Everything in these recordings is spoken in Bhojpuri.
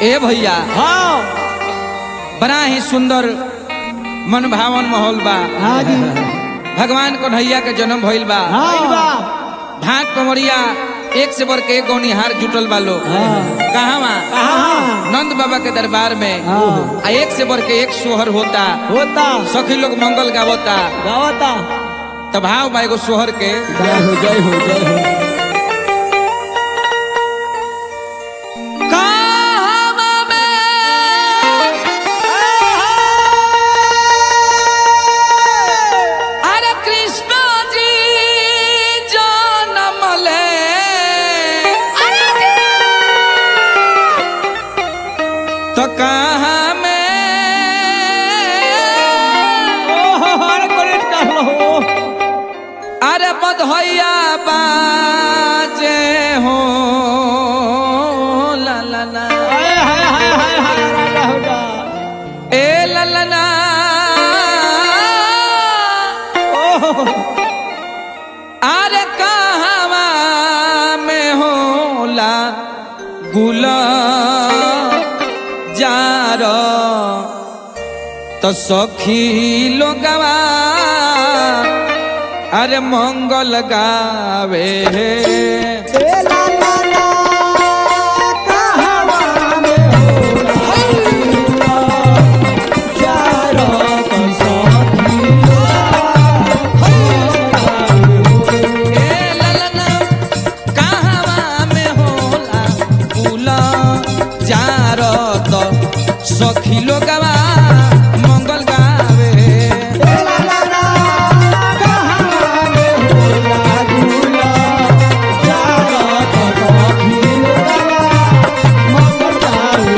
ए भैया हाँ बड़ा ही सुंदर मन भावन माहौल बा हाँ जी भगवान कन्हैया के जन्म भइल बा हाँ भाट पमरिया एक से बढ़ के एक गौनिहार जुटल बा लोग हाँ। कहवा हाँ नंद बाबा के दरबार में हाँ। आ एक से बढ़ के एक सोहर होता होता सखी लोग मंगल गावता गावता त भाव बा एगो सोहर के जय हो जय हो जय हो कहवा में अरे कृष्ण जी जन्म ले तो कहाँ में ओहो अरे करेक्ट कर लो अरे बधैया बाजे हो ला ला ला हाय हाय हाय हाय हाय राजा हो जा ए ला ला ला ओहो अरे कहवा में होला गुला जार तो सखी लोगवा अरे मंगल गावे ए ला ला ला कहवा में होला चारो तो सखी ए ललना कहवा में होला गुला जार तो सखी लोगवा मंगल गावे ए ला ला ला कहवा में होला गुला चारो तो सखी मंगल गावे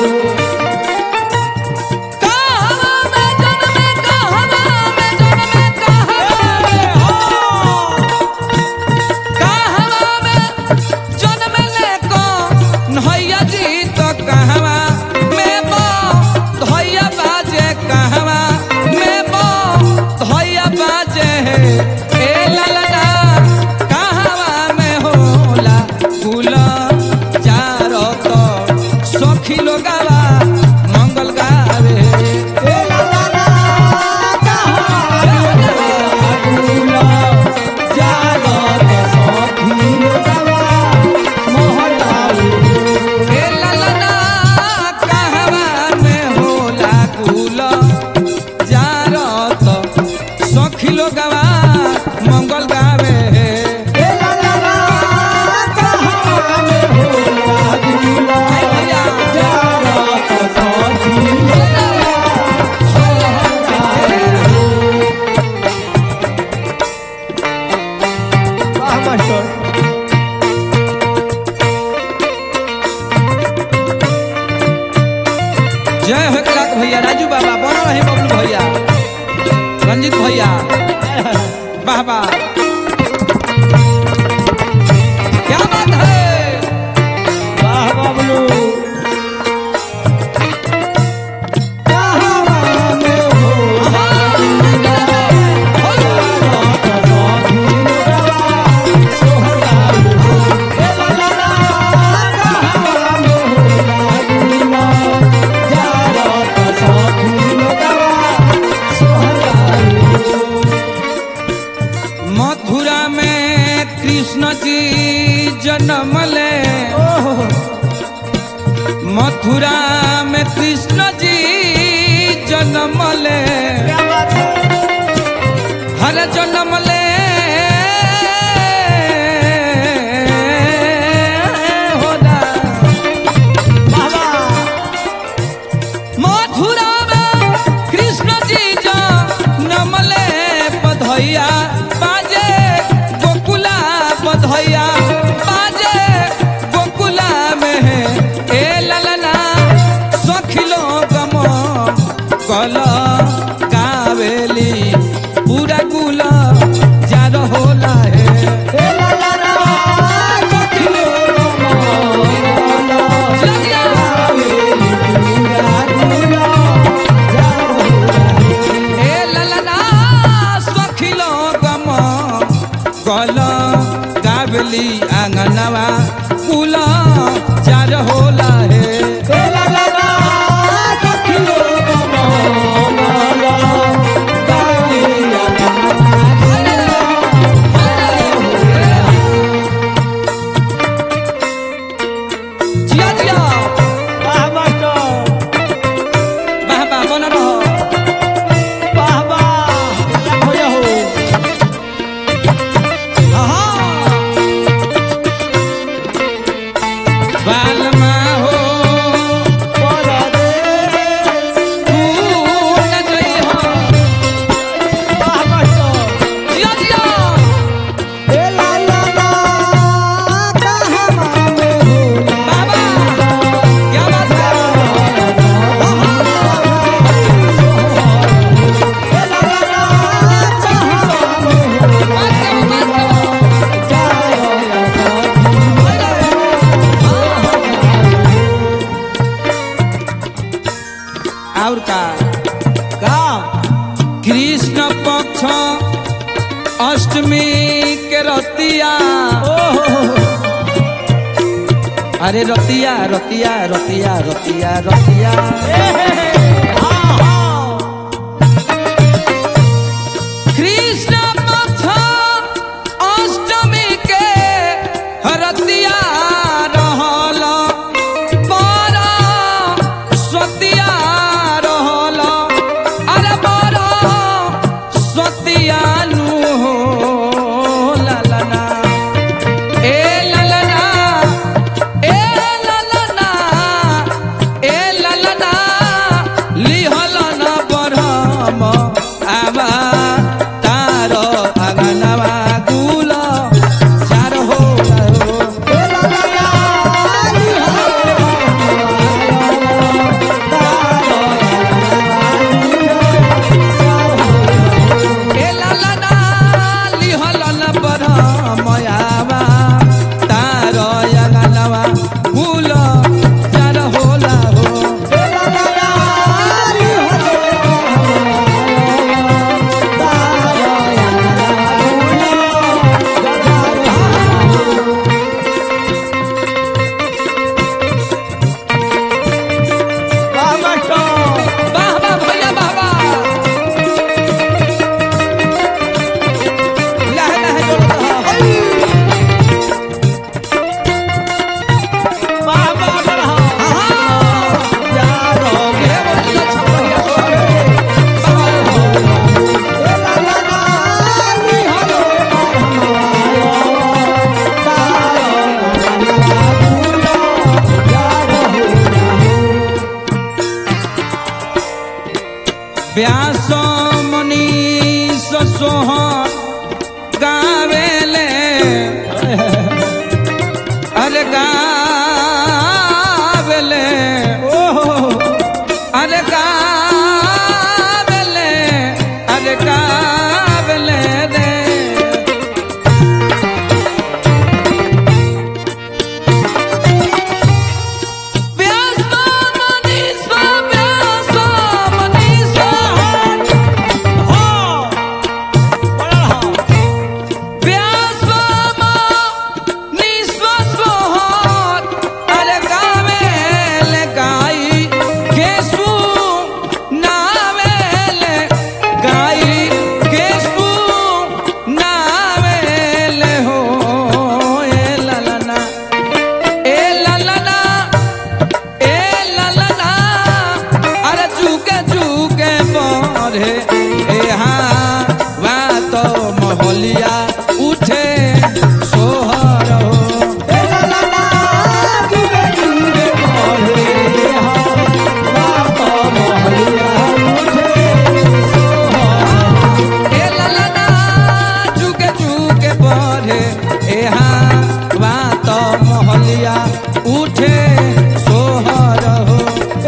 कहवा में जन्मे कहवा में जन्मे कहवा कहवा में जन्मे ले को नैया जी तो कहवा में बो धैया बाजे कहवा में बो धैया बाजे ए ललना कहवा में होला फूल चारो तो सखी लोगावा मंगल गावे ए ला ला ला कहवा गुला जागो तो सखी लोगवा मोहन लाल ए ललना कहवा में होला कुल जारो तो सखी लोगवा मंगल गावे ए ला ला ला कहवा में होला गुला जागो तो सखी लोगवा वाह मास्टर जय हो कलाक भैया राजू बाबा बनो रहे बबलू भैया रंजित भैया वाह वाह क्या बात है वाह बबलू कहवा में होला मत और का का कृष्ण पक्ष अष्टमी के रतिया ओहो अरे रतिया रतिया रतिया रतिया रतिया हाँ हाँ कृष्ण पक्ष अष्टमी के रतिया रहल बड़ा सतिया रहल अरे बड़ा सतिया नु हो ललना ए ललना ए ललना ए ललना लिहलन बरहम आवा तारो अगनवा गुल चार हो ए ललना लिहलन बरहम आवा तारो अगनवा गुल चार होला हो वाह मास्टर वाह वाह भैया वाह वाह लह लह जोड़ रहा वाह वाह बढ़ा जा रहो व्यास मनीष सोह गावेले अरे गावेले अरे गावेले अरे गावेले रे व्यास मनीष व्यास मनीष व्यासम निस्वस्वहर अरे गावेल गाई केसु नावेल गाई केसु नावेल हो ए ललना ए ललना ए ललना अरे चुके चुके पढ़े ए हाँ वा तो महलिया उठे सोहर हो ए ललना चुके चुके पढ़े ए हाँ वा तो महलिया उठे सोहर हो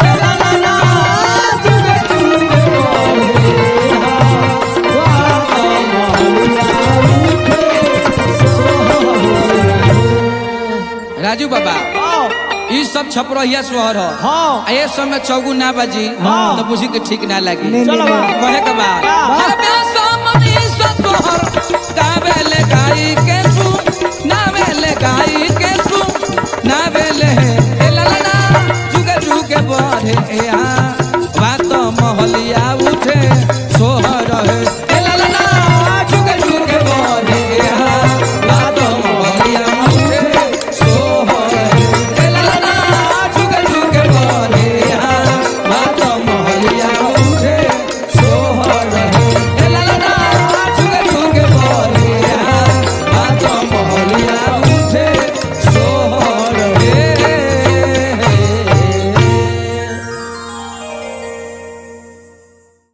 राजू बाबा ई सब छपरहिया सोहर हो हाँ। आ ये समय चौगु ना बाजी हाँ। तो बुझी के ठीक ना लगी नहीं, चलो बा। कहे के बाद बा। अरे व्यास मनीष सोहर गावेल गाई के